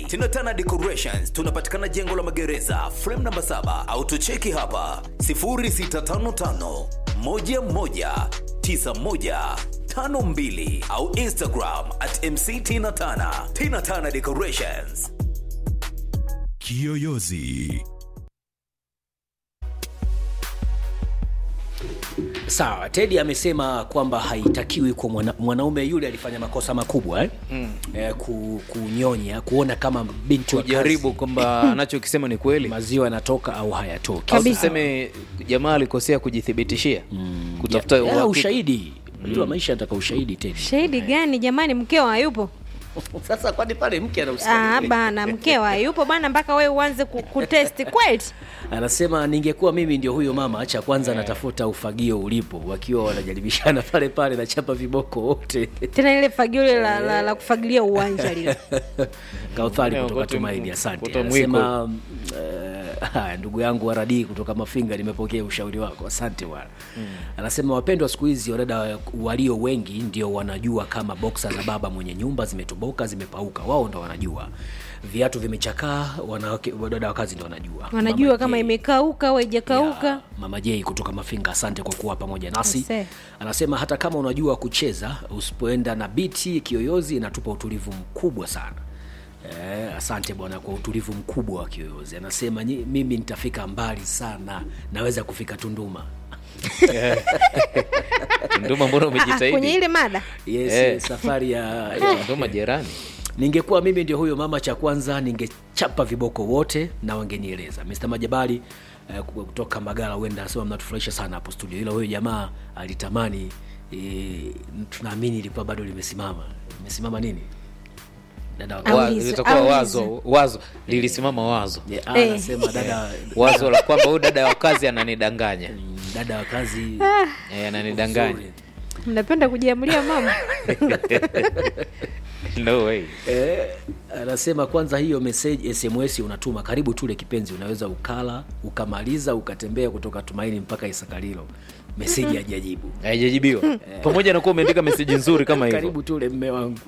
Tinatana Decorations tunapatikana jengo la magereza frame namba 7 au tucheki hapa 0655 11 91 52 au Instagram at MC Tina Tana. Tina Tana Decorations. Kiyoyozi. Sawa, Teddy amesema kwamba haitakiwi kwa mwana, mwanaume yule alifanya makosa makubwa eh? mm. eh, ku, kunyonya kuona kama binti wa kujaribu kazi kwamba anachokisema ni kweli maziwa yanatoka au hayatoki. au tuseme jamaa alikosea kujithibitishia kutafuta Ya, uhakika. ushahidi unajua maisha yanataka ushahidi Teddy. shahidi gani jamani mkeo hayupo Sasa kwani pale mke Ah, anahusika nini? bana mkeo hayupo bana mpaka wewe uanze ku- kutesti kweli Anasema ningekuwa mimi ndio huyo mama, acha kwanza natafuta ufagio ulipo, wakiwa wanajaribishana pale pale, nachapa viboko wote. tena ile fagio ile la, la, la kufagilia uwanja lile Kauthari Eh, kutoka wote Tumaini, m- asante. wote Anasema mm, eh, haya, ndugu yangu Waradi kutoka Mafinga, nimepokea ushauri wako, asante bwana. Anasema wapendwa, siku hizi wadada walio wengi ndio wanajua kama boksa za baba mwenye nyumba zimetoboka, zimepauka, wao ndo wanajua. Viatu vimechakaa, wanawake wadada wa kazi ndo wanajua. wanajua Mama kama J. imekauka au haijakauka Ya, Mama J kutoka Mafinga, asante kwa kuwa pamoja nasi. Ase. Anasema hata kama unajua kucheza, usipoenda na biti kiyoyozi inatupa utulivu mkubwa sana. Eh, asante bwana kwa utulivu mkubwa wa kiyoyozi. Anasema "Nyi- mimi nitafika mbali sana, naweza kufika Tunduma. Nduma, mbona Ah, ah, kwenye umejitahidi? ile mada Yes, Eh. safari ya, ya Nduma jirani. ningekuwa mimi ndio huyo mama, cha kwanza ningechapa viboko wote na wangenieleza. Mr. Majabali eh, kutoka Magala, huenda anasema mnatufurahisha sana hapo studio, ila huyo jamaa alitamani eh, tunaamini ilikuwa bado limesimama. Limesimama nini? Dada wa- Wa- Aulize, litakuwa aulize. wazo wazo lilisimama wazo Yeah, ah, Eh. anasema dada wazo la kwamba huyu dada wa kazi ananidanganya mm, dada wa kazi Eh, ananidanganya nzuri. mnapenda kujiamulia mama no way Eh, anasema kwanza hiyo message SMS unatuma karibu tule kipenzi, unaweza ukala ukamaliza ukatembea kutoka Tumaini mpaka Isakalilo, meseji hajajibu. haijajibiwa pamoja na kuwa umeandika meseji nzuri kama hivyo Karibu tule mme wangu.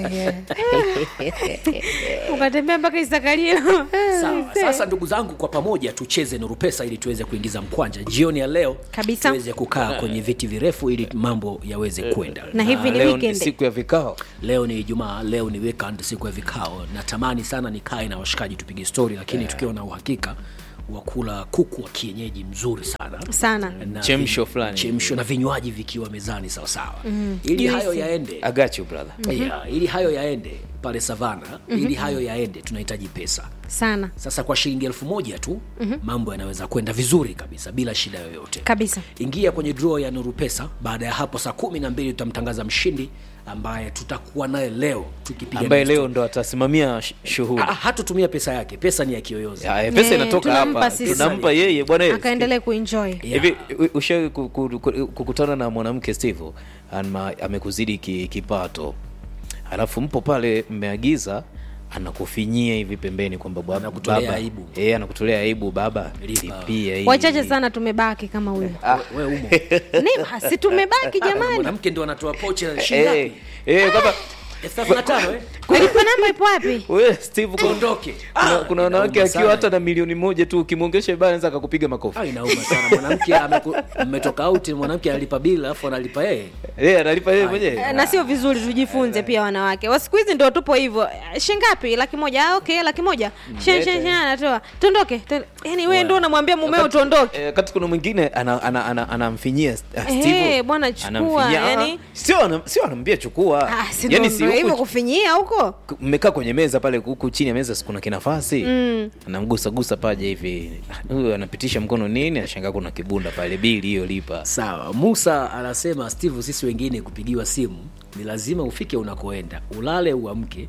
ukatembea mpaka isakalilo Sawa. Sasa ndugu zangu, kwa pamoja tucheze Nuru Pesa ili tuweze kuingiza mkwanja jioni ya leo, Kabisa. tuweze kukaa kwenye viti virefu ili mambo yaweze kwenda. na hivi Ah, ni leo ni weekend siku ya vikao Leo ni Ijumaa, leo ni weekend, siku ya vikao. Natamani sana nikae na washikaji tupige stori, lakini tukiwa na uhakika wa kula kuku wa kienyeji mzuri sana sana na Chemsho vi- fulani. chemsho na vinywaji vikiwa mezani sawasawa mm. ili Juisi. hayo yaende I got you brother yeah, ili hayo yaende pale savana ili hayo yaende tunahitaji pesa sana sasa kwa shilingi elfu moja tu mambo yanaweza kwenda vizuri kabisa bila shida yoyote kabisa ingia kwenye draw ya nuru pesa baada ya hapo saa kumi na mbili tutamtangaza mshindi ambaye tutakuwa naye leo tukipiga ambaye naye leo ndo atasimamia sh- shughuli Ah, hatutumia pesa yake pesa ni ya kiyoyozi Ya, eh, pesa Eh, inatoka tunampa hapa sisi. tunampa yeye bwana eh, akaendelee kuenjoy Yeah. hivi u- ushawahi ku- ku- ku- kukutana na mwanamke steve ama amekuzidi ki- kipato alafu mpo pale mmeagiza anakufinyia hivi pembeni kwamba baba- Anakutolea baba- aibu. eh, anakutolea aibu baba Lipa. lipia hii. wachache sana tumebaki kama huyo we umo Ni- si tumebaki jamani mwanamke ndo anatoa pochi na Eh, shilingi eh, kwamba elfu thelathini na tano eh? alipa namba ipo wapi we steve kuna- Tuondoke. kuna, Ah, kuna wanawake inauma akiwa sana. hata na milioni moja tu ukimwongesha ibaya anaweza akakupiga makofi Ah, inauma sana mwanamke ameku- mmetoka out mwanamke analipa bili alafu analipa yeye Eh, analipa yeye mwenyewe Eh, na sio vizuri tujifunze pia wanawake wa siku hizi ndo tupo hivyo Eh, shingapi laki moja ah, okay laki moja shen shen shen anatoa tuondoke tu- yaani wewe ndo unamwambia mumeo Wakati- tuondoke eh, wakati kuna mwingine anamfinyia ana, ana, anamfinyia, ah, Eh, Steve, bwana, chukua, anamfinyia, ah, yani- sio ana- sio anamwambia chukua Ah, si yani ndo- si ndo hivyo huku kufinyia huko mmekaa kwenye meza pale huku chini ya meza si kuna kinafasi mm. anamgusagusa paja hivi huyu anapitisha mkono nini anashangaa kuna kibunda pale bili hiyo lipa sawa musa anasema steve sisi wengine kupigiwa simu ni lazima ufike unakoenda ulale uamke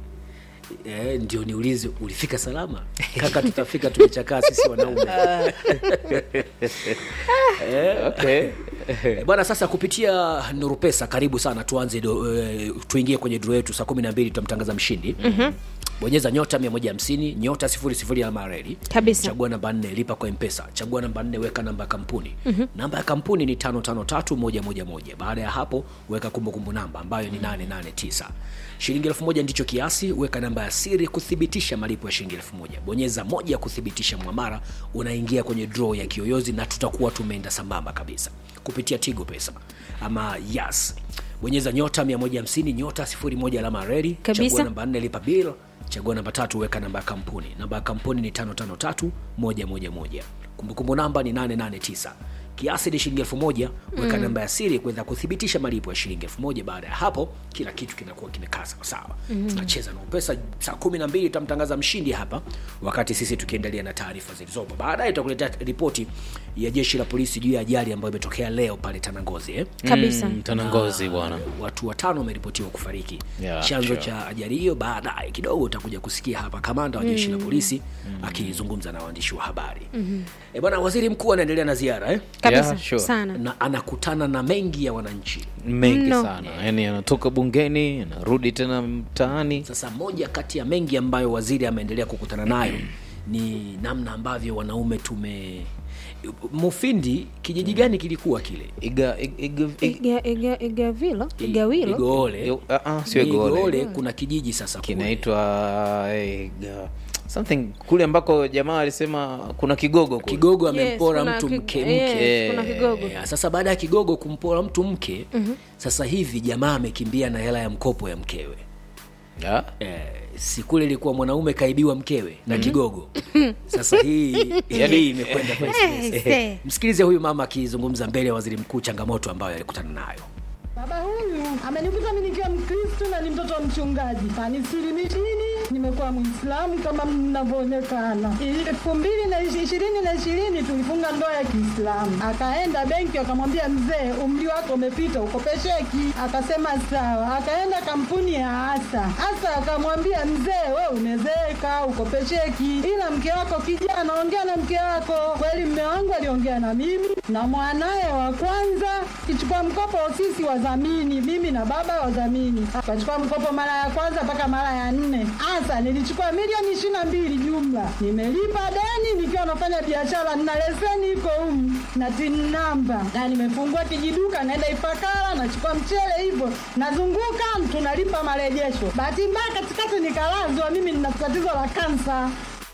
E, ndio niulize ulifika salama kaka tutafika tumechakaa sisi wanaume okay. Eh, bwana sasa kupitia nuru pesa karibu sana tuanze do, e, tuingie kwenye dro yetu saa kumi na mbili tutamtangaza mshindi mm-hmm. bonyeza nyota 150 nyota 00 alama ya reli Kabisa. chagua namba 4 lipa kwa mpesa chagua namba 4 weka namba ya kampuni mm-hmm. namba ya kampuni ni 553111 baada ya hapo weka kumbukumbu namba ambayo ni 889 shilingi elfu moja ndicho kiasi weka namba ya siri kuthibitisha malipo ya shilingi elfu moja bonyeza moja kuthibitisha mwamara unaingia kwenye draw ya kiyoyozi na tutakuwa tumeenda sambamba kabisa kupitia tigo pesa ama yas bonyeza nyota 150 nyota 01 alama ya reli Kabisa. chagua namba 4 lipa bill chagua namba tatu weka namba ya kampuni namba ya kampuni ni 553111 kumbukumbu namba ni 889 kiasi ni shilingi elfu moja weka mm. namba ya siri kuweza kuthibitisha malipo ya shilingi elfu moja baada ya hapo kila kitu kinakuwa kimekaa sawasawa mm. tunacheza na pesa saa kumi na mbili tutamtangaza mshindi hapa wakati sisi tukiendelea na taarifa zilizopo baadaye tutakuletea ripoti ya jeshi la polisi juu ya ajali ambayo imetokea leo pale tanangozi eh? kabisa Mm, tanangozi bwana watu watano wameripotiwa kufariki Yeah, chanzo sure. cha ajali hiyo baadaye kidogo utakuja kusikia hapa kamanda wa jeshi la polisi akizungumza na waandishi wa habari mm-hmm. e bwana waziri mkuu anaendelea na ziara eh? kabisa Yeah, sure. sana na anakutana na mengi ya wananchi mengi Mno. sana yani anatoka bungeni anarudi tena mtaani sasa moja kati ya mengi ambayo waziri ameendelea kukutana nayo ni namna ambavyo wanaume tume mufindi kijiji gani kilikuwa kile iga, iga, iga, iga, Iga- iga- igavilo igawilo igoole Yo- ah, ah, sio Igoole, Igoole. kuna kijiji sasa kule. kinaitwa eh, iga- something kule ambako jamaa alisema kuna kigogo kule. kigogo Yes, amempora kuna mtu ki- mke yes, mke kuna kigogo. Eh, sasa baada ya kigogo kumpora mtu mke mm-hmm. sasa hivi jamaa amekimbia na hela ya mkopo ya mkewe Ah, eh, si kule ilikuwa mwanaume kaibiwa mkewe na kigogo sasa hii Yaani- hii imekwenda kwa express. Eh, Eh, eh. msikilize huyu mama akizungumza mbele ya waziri mkuu changamoto ambayo alikutana nayo Baba huyu amenikuta mimi nikiwa Mkristo na ni mtoto wa mchungaji, kanisilimitini, nimekuwa Mwislamu kama mnavyoonekana. elfu mbili na ishi- ishirini na ishirini tulifunga ndoa ya Kiislamu. Akaenda benki, akamwambia mzee, umri wako umepita, ukopesheki. Akasema sawa. Akaenda kampuni ya Asa. Asa akamwambia mzee, we umezeeka, ukopesheki, ila mke wako kijana, ongea na mke wako. Kweli mme wangu aliongea na mimi na mwanaye wa kwanza kichukua mkopo sisi wadhamini, mimi na baba wadhamini. Akachukua mkopo mara ya kwanza mpaka mara ya nne. Hasa nilichukua milioni ishirini na mbili jumla, nimelipa deni nikiwa nafanya biashara, nina leseni iko humu na tin namba, na nimefungua kijiduka, naenda Ifakara nachukua mchele hivyo, nazunguka tunalipa marejesho. Bahati mbaya katikati nikalazwa, mimi nina tatizo la kansa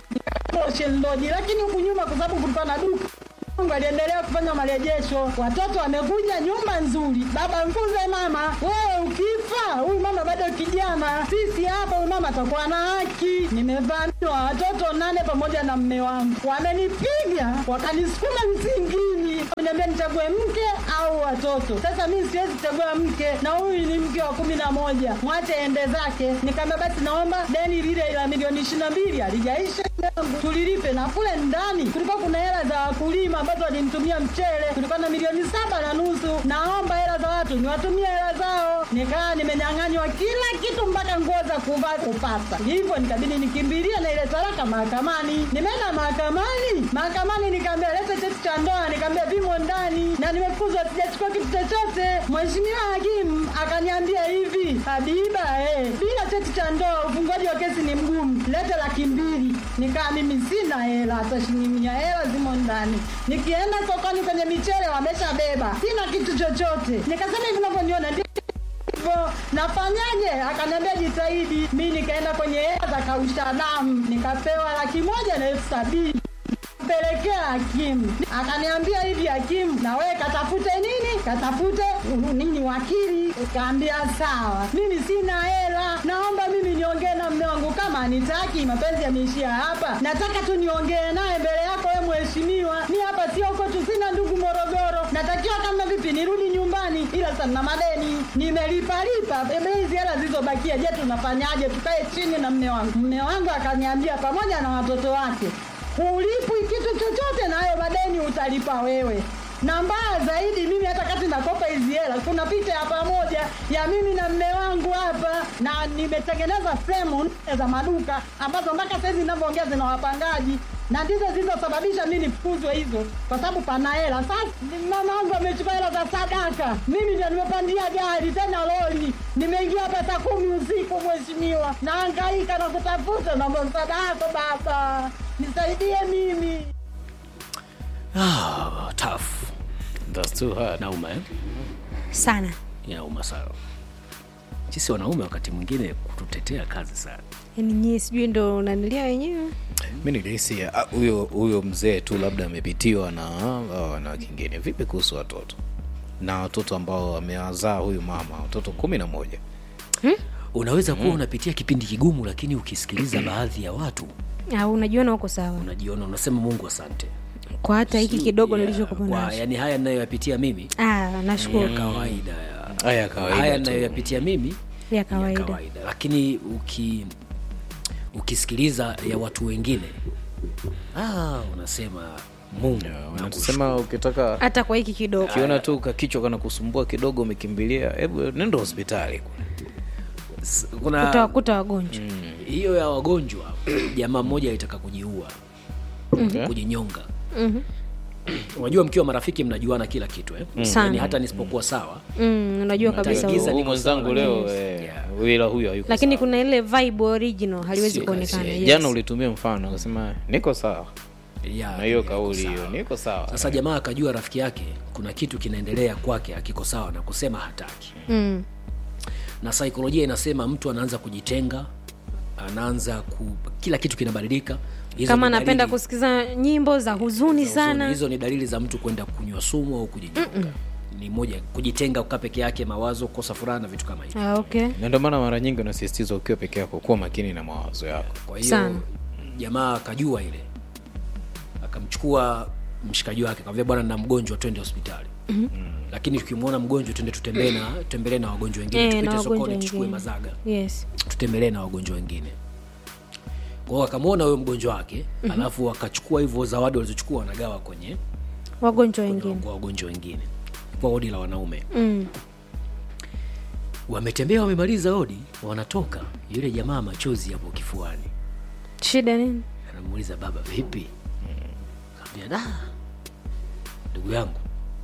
Ocean Lodge, lakini huku nyuma kwa sababu kulikuwa na duka Mungu aliendelea kufanya marejesho, watoto wamekuja, nyumba nzuri. Baba mfunze mama, wewe ukifa huyu mama bado kijana, sisi hapa huyu mama atakuwa na haki. Nimevamiwa watoto nane pamoja na mme wangu, wamenipiga wakanisukuma msingini, wameniambia nichague mke au watoto. Sasa mimi siwezi kuchagua mke, na huyu ni mke wa kumi na moja, mwache ende zake. Nikamwambia basi, naomba deni lile la milioni ishirini na mbili alijaisha tulilipe na kule ndani kulikuwa kuna hela za wakulima ambazo walinitumia mchele, kulikuwa na milioni saba na nusu. Naomba hela za watu niwatumie hela zao, nikaa nimenyang'anywa kila kitu mpaka nguo za kuvaa kupata. Hivyo nikabidi nikimbilie na ile talaka mahakamani. Nimeenda mahakamani, mahakamani nikaambia lete cheti cha ndoa, nikaambia vimo ndani na nimefukuzwa, sijachukua kitu chochote. Mheshimiwa hakimu akaniambia hivi, Habiba, eh, bila cheti cha ndoa ufunguaji wa kesi ni mgumu, lete laki mbili. Nikaa mimi sina hela, hata shilingi mia hela zimo ndani. Nikienda sokoni kwenye michele wameshabeba, sina kitu chochote. Nikasema hivi unavyoniona ndio hivyo nafanyaje? Akaniambia jitahidi. Mi nikaenda kwenye hela za kausha damu, nikapewa laki moja na elfu sabini pelekea hakimu akaniambia hivi hakimu na wewe katafute nini katafute uh, nini wakili kaambia sawa mimi sina hela naomba mimi niongee na mme wangu kama anitaki mapenzi yameishia hapa nataka tu niongee naye mbele yako we mheshimiwa mi hapa sio huko tu sina ndugu morogoro natakiwa kama vipi nirudi nyumbani ila sasa na madeni nimelipalipa ebe hizi hela zilizobakia je tunafanyaje tukae chini na mme wangu mme wangu akaniambia pamoja na watoto wake hulipwi kitu chochote na hayo madeni utalipa wewe na mbaya zaidi mimi hata kati nakopa hizi hela kuna picha ya pamoja ya mimi na mme wangu hapa na nimetengeneza fremu nne za maduka ambazo mpaka saizi ninavyoongea zina wapangaji na ndizo zilizosababisha mi nifukuzwe hizo, kwa sababu pana hela. Sasa mama wangu amechukua hela za sadaka, mimi ndio nimepandia gari tena lori, nimeingia hapa saa kumi usiku, mheshimiwa, naangaika na kutafuta na msaada wako baba, nisaidie mimi. ah, tough That's too hard. nauma eh? sana inauma sana sisi wanaume wakati mwingine kututetea kazi sana yaani nyie sijui ndo unanilia wenyewe mi nilihisi ah, huyo huyo mzee tu labda amepitiwa na hao wanawake wengine vipi kuhusu watoto na watoto ambao amewazaa huyu mama watoto kumi na moja unaweza kuwa unapitia kipindi kigumu lakini ukisikiliza baadhi ya watu au unajiona uko sawa unajiona unasema mungu asante kwa hata hiki kidogo Yeah, nilichokuwa kwa- nacho yani haya ninayoyapitia mimi ah, ni nashukuru ya kawaida ya haya ya kawaida haya tu. ninayoyapitia mimi ya ya kawaida kawaida lakini uki ukisikiliza ya watu wengine ah, unasema mungu nakushukuru. wanasema ukitaka hata kwa hiki kidogo ukiona tu kakichwa kana kusumbua kidogo umekimbilia hebu nenda hospitali S- kuna utawakuta wagonjwa hiyo ya wagonjwa jamaa mmoja alitaka kujiua Okay. kujinyonga unajua mkiwa marafiki mnajuana kila kitu eh? Sana. yani hata nisipokuwa sawa mm, unajua kabisa Mtaigiza huyo. huyu niko mwenzangu sawa. leo Yes. eh, Yeah. ila huyu hayuko lakini sawa. kuna ile vibe original haliwezi Sio kuonekana kasi, yes. jana ulitumia mfano ukasema niko sawa Ya, na hiyo niko kauli sawa. hiyo niko sawa sasa jamaa akajua rafiki yake kuna kitu kinaendelea kwake akiko sawa na kusema hataki mm. na saikolojia inasema mtu anaanza kujitenga anaanza ku, kila kitu kinabadilika Hizo kama ni anapenda dalili kusikiza nyimbo za huzuni za huzuni. sana hizo ni dalili za mtu kwenda kunywa sumu au kujinyonga ni moja kujitenga kukaa peke yake mawazo kukosa furaha na vitu kama hivyo ah, okay na ndio maana mara nyingi unasisitiza ukiwa peke yako kuwa makini na mawazo yako kwa hiyo Sana. jamaa akajua ile akamchukua mshikaji wake akamwambia bwana na mgonjwa twende hospitali mm-hmm. lakini tukimwona mgonjwa twende tutembee na tutembelee na wagonjwa wengine Eh, na tupite wagonjwa sokoni tuchukue wengine. mazaga yes tutembelee na wagonjwa wengine kwao akamwona huyo mgonjwa wake mm-hmm. alafu wakachukua hivyo zawadi walizochukua wanagawa kwenye wagonjwa kwenye wengine kwa wagonjwa wengine kwa odi la wanaume mm. wametembea wamemaliza odi wanatoka yule jamaa machozi yapo kifuani shida nini anamuuliza baba vipi kaambia da ndugu yangu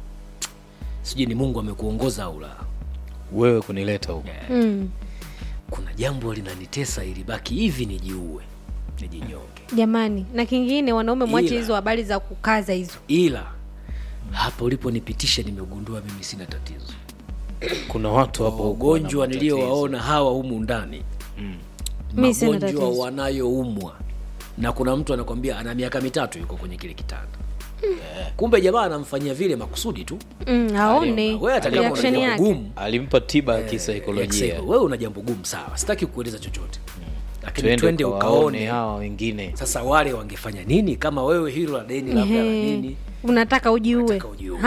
sijui ni mungu amekuongoza au la wewe kunileta huku mm. kuna jambo linanitesa ilibaki hivi nijiue nijinyonge jamani na kingine wanaume mwache Ila. hizo habari za kukaza hizo ila hapa uliponipitisha nimegundua mimi sina tatizo kuna watu hapo huku ugonjwa wana matatizo. niliyowaona hawa humu ndani Mi sina magonjwa tatizo. wanayoumwa na kuna mtu anakwambia ana miaka mitatu yuko kwenye kile kitanda kumbe jamaa anamfanyia vile makusudi tu mm, aone wewe hata kama una reaction jambo yake gumu alimpa tiba ya ya kisaikolojia kisaikolojia. wewe una jambo gumu sawa sitaki kueleza chochote lakini twende twende ukawaone ukaone hawa wengine sasa wale wangefanya nini kama wewe hilo la deni labda la Ehe. nini unataka ujiue Unataka ujiue.